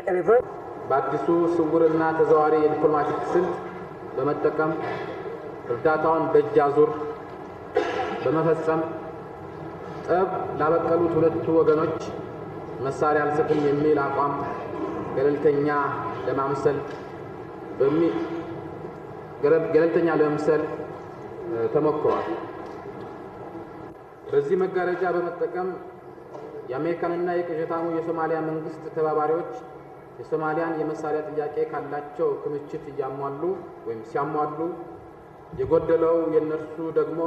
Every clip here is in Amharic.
reverse በአዲሱ ስውርና ተዘዋዋሪ የዲፕሎማቲክ ስልት በመጠቀም እርዳታውን በእጅ አዙር በመፈጸም ጠብ ላበቀሉት ሁለቱ ወገኖች መሳሪያ አልሰጥም የሚል አቋም ገለልተኛ ለማምሰል በሚ ገለ- ገለልተኛ ለመምሰል እ፣ ተሞክሯል። በዚህ መጋረጃ በመጠቀም የአሜሪካንና የቅዠታሙ የሶማሊያ መንግስት ተባባሪዎች የሶማሊያን የመሳሪያ ጥያቄ ካላቸው ክምችት እያሟሉ ወይም ሲያሟሉ የጎደለው የእነርሱ ደግሞ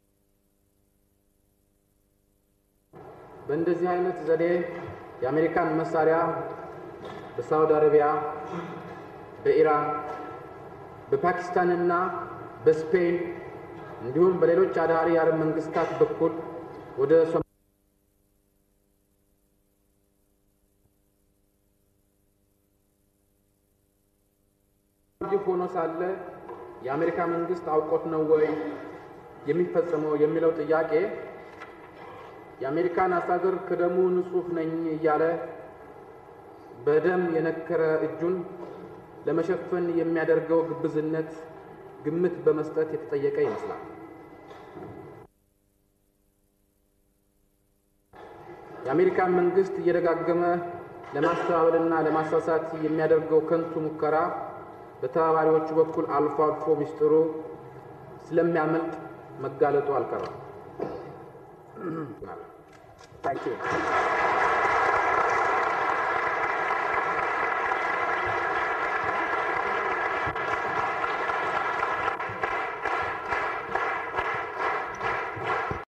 በእንደዚህ አይነት ዘዴ የአሜሪካን መሳሪያ በሳውዲ አረቢያ፣ በኢራን፣ በፓኪስታንና በስፔን እንዲሁም በሌሎች አዳሪ የአረብ መንግስታት በኩል ወደ ሶ ይህ ሆኖ ሳለ የአሜሪካ መንግስት አውቆት ነው ወይ የሚፈጸመው የሚለው ጥያቄ የአሜሪካን አስተዳደር ከደሙ ንጹሕ ነኝ እያለ በደም የነከረ እጁን ለመሸፈን የሚያደርገው ግብዝነት ግምት በመስጠት የተጠየቀ ይመስላል። የአሜሪካን መንግስት እየደጋገመ ለማስተባበልና ለማሳሳት የሚያደርገው ከንቱ ሙከራ በተባባሪዎቹ በኩል አልፎ አልፎ ሚስጥሩ ስለሚያመልጥ መጋለጡ አልቀረም። Thank you.